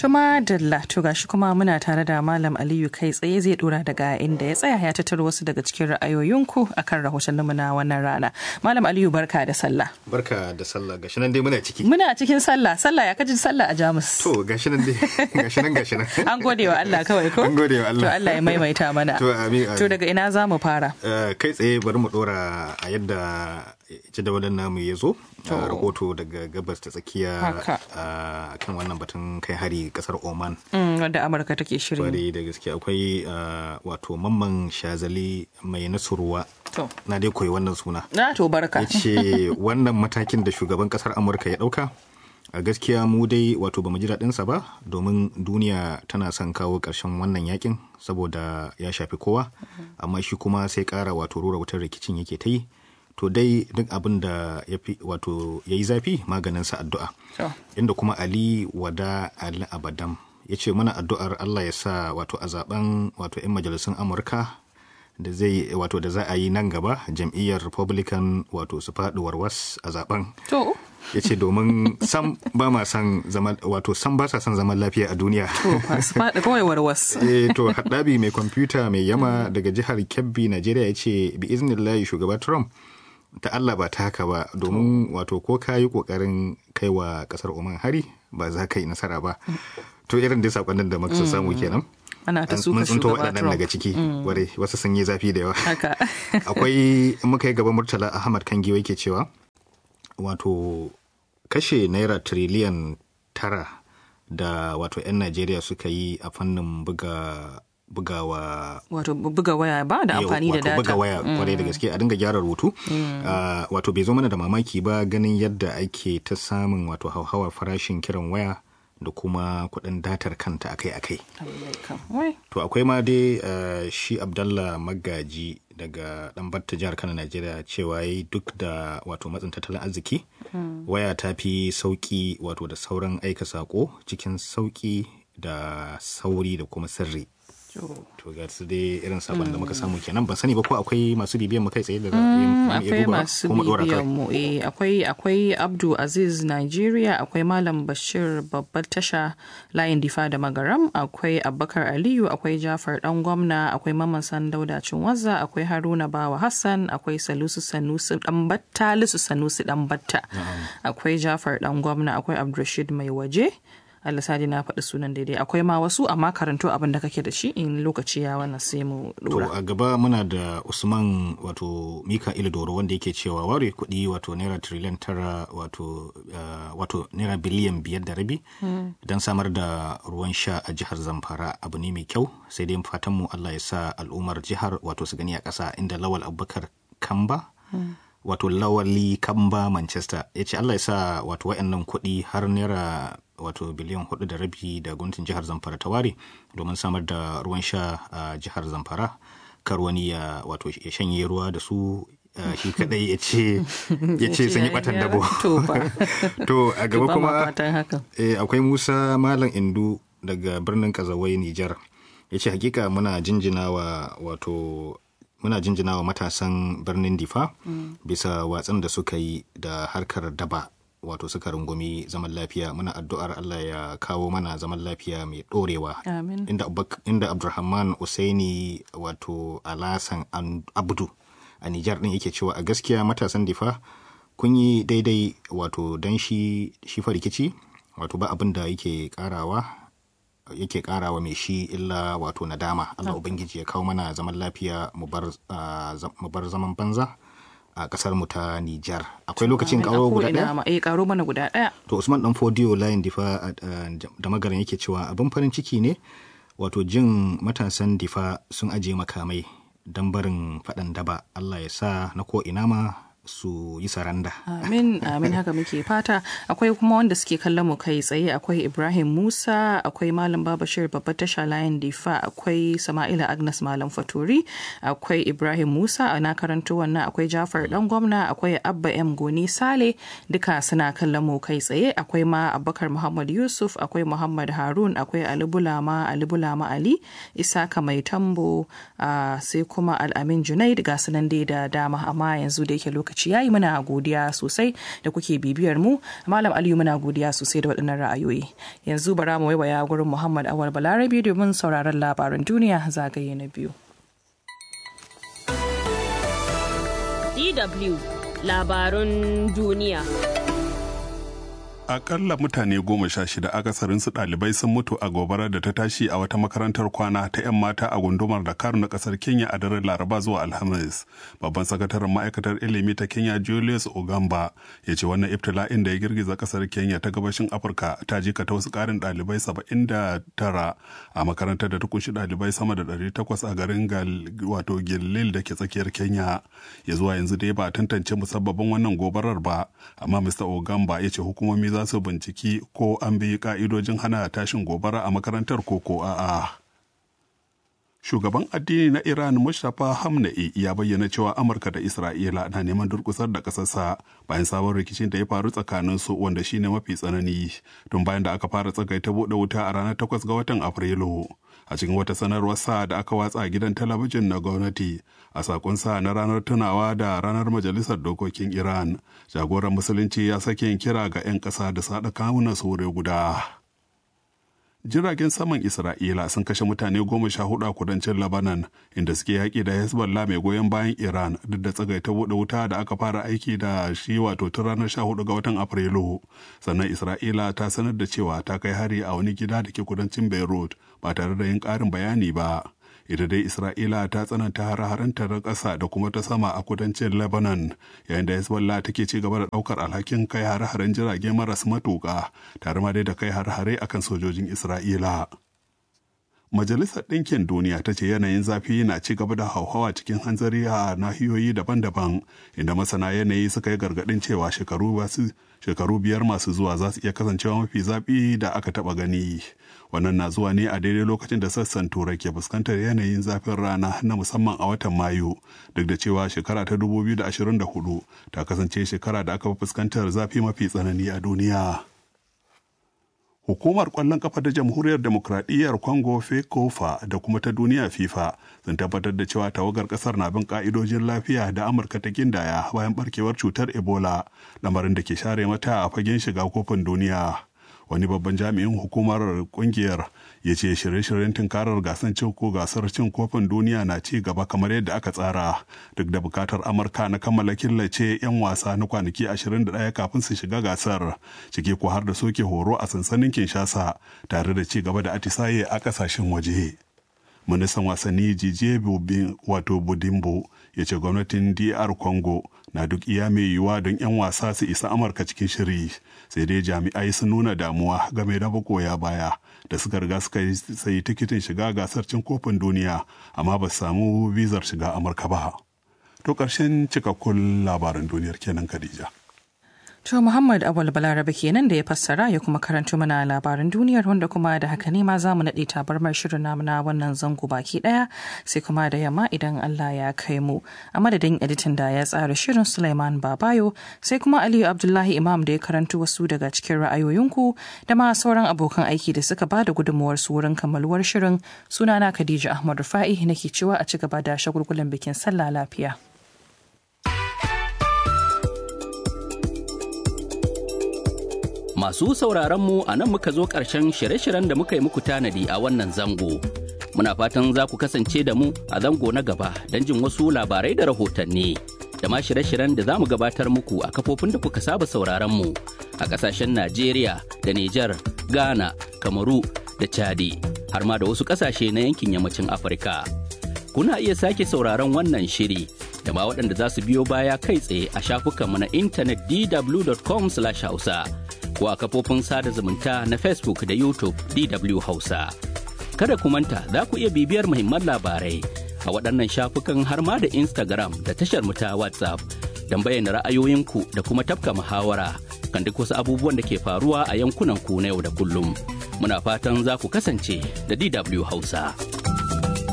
Tuma Dalla to gashi kuma muna tare da Malam Aliyu kai tsaye zai dora daga inda ya tsaya ya tattaro wasu daga cikin ra'ayoyinku akan rahotanninmu na wannan rana. Malam Aliyu barka da sallah. Barka da sallah gashi nan dai muna ciki. Muna cikin sallah sallah ya kaji sallah a Jamus. To gashi nan dai gashi nan gashi nan. An gode wa Allah kawai ko? An gode wa Allah. To Allah ya maimaita mana. To amin amin. To daga ina za mu fara? kai tsaye bari mu dora a yadda jadawalin namu ya zo. rahoto daga gabas ta tsakiya a kan wannan batun kai hari kasar Oman. Wanda Amurka take shiri. Kwarai da gaske akwai wato mamman shazali mai nasurwa. Na dai koyi wannan suna. Na to barka. Ya ce wannan matakin da shugaban kasar Amurka ya dauka a gaskiya mu dai wato ba mu ji daɗinsa ba domin duniya tana son kawo ƙarshen wannan yakin saboda ya shafi kowa amma shi kuma sai ƙara wato rura wutar rikicin yake ta yi to dai duk abin da ya fi wato ya yi zafi maganinsa addu'a inda kuma ali wada ali abadam ya ce mana addu'ar allah ya sa wato a zaben wato 'yan majalisun amurka da zai wato da za a yi nan gaba jam'iyyar republican wato su faɗi warwas a zaben to ya ce domin sam ba ma san zaman wato sam ba sa son zaman lafiya a duniya to su faɗi kawai warwas eh to haddabi mai kwamfuta mai yama daga jihar kebbi najeriya ya ce bi iznillahi shugaba trump ta Allah ba ta haka ba domin wato ko ka yi kokarin kai wa kasar Oman hari ba za ka yi nasara ba to irin dai sakonnin da muka samu kenan ana ta suka mun waɗannan daga ciki ware wasu sun yi zafi da yawa akwai muka yi gaban murtala ahmad kan giwa ke cewa wato kashe naira tiriliyan tara da wato 'yan najeriya suka yi a fannin buga bugawa wato buga waya ba da amfani da data buga waya kwarai da gaske a dinga gyara rubutu wato bai zo mana da mamaki ba ganin yadda ake ta samun wato hauhawar farashin kiran waya da kuma kuɗin datar kanta akai-akai to akwai ma dai shi abdallah magaji daga dan batta jihar kano najeriya cewa yayi duk da wato matsin tattalin arziki waya ta fi sauki wato da sauran aika sako cikin sauki da sauri da kuma sirri to ga su dai irin sabon da muka samu kenan ban sani ba ko akwai masu bibiyan mu kai tsaye da akwai masu bibiyan mu eh akwai akwai Abdu Aziz Nigeria akwai Malam Bashir babbar tasha layin difa da magaram akwai Abubakar Aliyu akwai Jafar dan gwamna akwai Maman San Dauda Cinwaza akwai Haruna Bawa Hassan akwai Salusu Sanusi dan Batta Lisu Sanusi dan Batta akwai Jafar dan gwamna akwai Abdulrashid mai waje Allah sadi na faɗi sunan daidai akwai ma wasu amma karanto abin da kake da shi in lokaci ya wannan sai mu dora. To a gaba muna da Usman wato Mika'il Doro wanda yake cewa ware kuɗi wato naira triliyan tara wato wato naira biliyan biyar da rabi don samar da ruwan sha a jihar Zamfara abu ne mai kyau sai dai fatan mu Allah ya sa al'ummar jihar wato su gani a ƙasa inda Lawal Abubakar Kamba wato lawali kamba manchester ya ce allah ya sa wato wa'annan kuɗi har naira wato biliyan hudu da rabi da gwamnatin jihar zamfara ta ware domin samar da ruwan sha a jihar zamfara kar wani ya wato ya shanye ruwa da su shi kadai ya ce ya ce sun yi batan dabo to a gaba kuma akwai musa malam indu daga birnin kazawai nijar ya ce hakika muna jinjinawa wato muna jinjina wa matasan birnin difa mm. bisa watsan da suka yi da harkar daba wato suka rungumi zaman lafiya muna addu'ar Allah ya kawo mana zaman lafiya mai dorewa inda, inda abdulrahman usaini wato alasan abdu a nijar din yake cewa a gaskiya matasan difa kun yi daidai wato don shi shi rikici wato ba abin da yake karawa yake karawa mai shi illa wato nadama Allah ubangiji ya kawo mana zaman lafiya mu bar zaman banza a kasar mu ta Nijar akwai lokacin karo guda daya eh karo mana guda daya to Usman dan Fodio layin difa da magaran yake cewa abin farin ciki ne wato jin matasan difa sun aje makamai dan barin faɗan daba Allah ya sa na ko ina ma su yi saranda. Amin, amin haka muke fata. Akwai kuma wanda suke kallon mu kai tsaye akwai Ibrahim Musa, akwai Malam Babashir babbar tasha layin Difa, akwai Sama'ila Agnes Malam Faturi, akwai Ibrahim Musa a na karanto wannan akwai Jafar Dan Gwamna, akwai Abba M Goni Sale, duka suna kallon mu kai tsaye. Akwai ma Abubakar Muhammad Yusuf, akwai Muhammad Harun, akwai Ali Bulama, Ali Bulama Ali, Isaka Mai Tambo, sai kuma Al'amin Junaid ga sunan dai da dama amma yanzu da yake lokaci lokaci yayi muna godiya sosai da kuke bibiyar mu malam aliyu muna godiya sosai da waɗannan ra'ayoyi yanzu bara mu waiwaya gurin muhammad awal balarabi domin sauraron labaran duniya zagaye na biyu DW labarun duniya. Akalla mutane goma sha shida akasarinsu ɗalibai sun mutu a gobarar da ta tashi a wata makarantar kwana ta 'yan mata a gundumar Dakar na ƙasar Kenya a daren Laraba zuwa Alhamis. Babban sakataren ma'aikatar ilimi ta Kenya Julius Ogamba ya ce wannan ibtila'in da ya girgiza ƙasar Kenya ta gabashin Afirka ta jika ta wasu ƙarin ɗalibai saba'in da tara a makarantar da ta kunshi ɗalibai sama da ɗari takwas a garin wato Gilil da ke tsakiyar Kenya. Ya zuwa yanzu dai ba a tantance musabbabin wannan gobarar ba, amma Mr. Ogamba ya ce hukumomi za su binciki ko an bi ka'idojin hana tashin gobara a makarantar koko a'a. Shugaban addini na Iran Mustapha Hamna'i ya bayyana cewa Amurka da Isra'ila na neman durkusar da ƙasarsa bayan sabon rikicin da ya faru tsakanin su wanda shine mafi tsanani tun bayan da aka fara tsagaita buɗe wuta a ranar 8 ga watan Afrilu. A cikin wata sanarwar sa da aka watsa a gidan talabijin na gwamnati a sakon sa na ranar tunawa da ranar majalisar dokokin Iran, jagoran musulunci ya sake kira ga 'yan ƙasa da saɗa kawunan su guda. jiragen saman isra'ila sun kashe mutane goma sha hudu a kudancin labanan inda suke yaƙi da hezbollah mai goyon bayan iran duk da tsagaita buɗe wuta da aka fara aiki da shi wato tun ranar sha hudu ga watan afrilu sannan isra'ila ta sanar da cewa ta kai hari a wani gida da ke kudancin beirut ba tare da yin ƙarin bayani ba ita dai isra'ila ta tsananta hare-harenta na ƙasa da kuma ta sama a kudancin lebanon yayin da hezbollah take ci gaba da ɗaukar alhakin kai hare-haren jirage maras matuƙa tare ma dai da kai hare-hare akan sojojin isra'ila Majalisar Ɗinkin Duniya ta ce yanayin zafi na ci gaba da hauhawa cikin hanzari a nahiyoyi daban-daban inda masana yanayi suka yi gargaɗin cewa shekaru biyar masu zuwa za su iya kasancewa mafi zafi da aka taɓa gani. Wannan na zuwa ne a daidai lokacin da sassan Turai ke fuskantar yanayin zafin rana na musamman a watan Mayu, duk da cewa shekara ta 2024 ta kasance shekara da aka fuskantar zafi mafi tsanani a duniya. Hukumar ƙwallon ƙafa ta Jamhuriyar Demokradiyyar Congo FECOFA da kuma ta duniya FIFA sun tabbatar da cewa tawagar ƙasar na bin ƙa'idojin lafiya da Amurka ta gindaya bayan barkewar cutar Ebola, lamarin da ke share mata a fagen shiga kofin duniya. Wani babban jami'in hukumar kungiyar ya ce shirye-shiryen tunkarar gasar cin ko gasar cin kofin duniya na ci gaba kamar yadda aka tsara duk da bukatar amurka na kammala killace 'yan wasa na kwanaki 21 kafin su shiga gasar ciki ko har da soke horo a sansanin kinshasa tare da ci gaba da atisaye a kasashen waje ministan wasanni jije wato budimbo ya ce gwamnatin dr congo na duk iya mai yiwuwa don 'yan wasa su isa amurka cikin shiri sai dai jami'ai sun nuna damuwa game da magoya baya da suka riga suka sayi tikitin shiga gasar cin kofin duniya amma ba su samu bizar shiga amurka ba to ƙarshen cikakkun labaran duniyar kenan khadija To Muhammad Awal Balarabe kenan da ya fassara ya kuma karanto mana labaran duniyar wanda kuma da haka ne ma za mu naɗe tabarmar shirin namu na wannan zango baki ɗaya sai kuma da yamma idan Allah ya kai mu. A madadin editan da ya tsara shirin Sulaiman Babayo sai kuma Aliyu Abdullahi Imam da ya karanto wasu daga cikin ra'ayoyinku da ma sauran abokan aiki da suka ba da gudunmuwar su wurin kammaluwar shirin sunana Khadija Ahmad Rufa'i nake cewa a ci gaba da shagulgulan bikin sallah lafiya. Masu sauraronmu a nan muka zo ƙarshen shirye-shiryen da muka yi muku tanadi a wannan zango. Muna fatan za ku kasance da mu a zango na gaba don jin wasu labarai da rahotanni. Da ma shirye-shiryen da za mu gabatar muku a kafofin da kuka saba sauraronmu a ƙasashen Najeriya da Nijar, Ghana, Kamaru da Chadi, har ma da wasu ƙasashe na yankin yammacin Afirka. Kuna iya sake sauraron wannan shiri da ma waɗanda za su biyo baya kai tsaye a shafukanmu na intanet dw.com/hausa. ko a kafofin sada zumunta na Facebook da YouTube DW Hausa. Kada ku manta za ku iya bibiyar muhimman labarai a waɗannan shafukan har ma da Instagram da tashar mu ta WhatsApp don bayyana ra'ayoyinku da kuma tafka muhawara kan duk wasu abubuwan da ke faruwa a yankunan ku na yau da kullum. Muna fatan za ku kasance da DW Hausa.